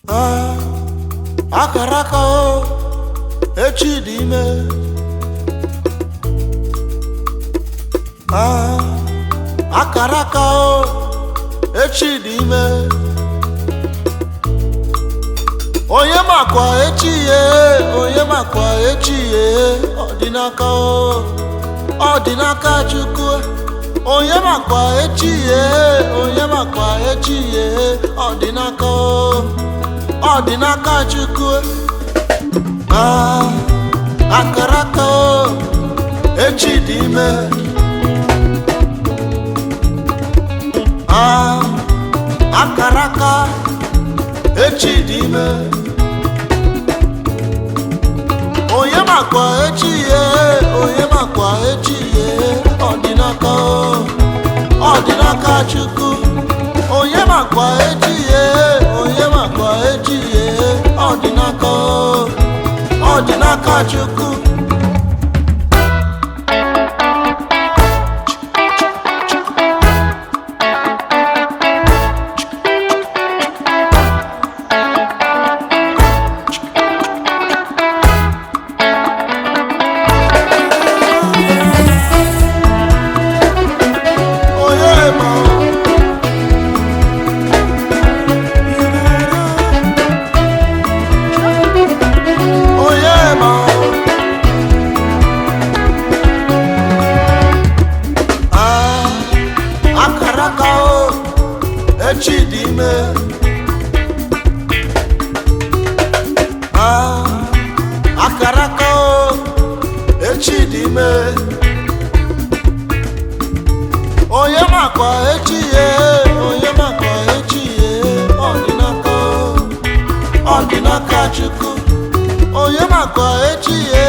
Ah, akara aka o echi dị ime Ah, akara aka o echi dị ime onye makwa echi ye onye makwa echi ye ọ dị n'aka o ọ dị n'aka chukwu onye makwa echi ye onye makwa echi ye ọ dị n'aka o ọ dị n'aka chukwu Ah, akara aka o echi dị ime Ah, akara aka echi dị ime onye makwa echi ye onye makwa echi ye ọ dị n'aka o ọ dị n'aka chukwu onye makwa echi ye onye makwa echi ye ọ dị n'aka o ọ dị n'aka chukwu onye ma onye ma Ah, akara aka o echi dị ime Ah, akara aka o echi dị ime onye makwa echi ye onye makwa echi ye ọ dị n'aka ọ dị n'aka chukwu onye makwa echi ye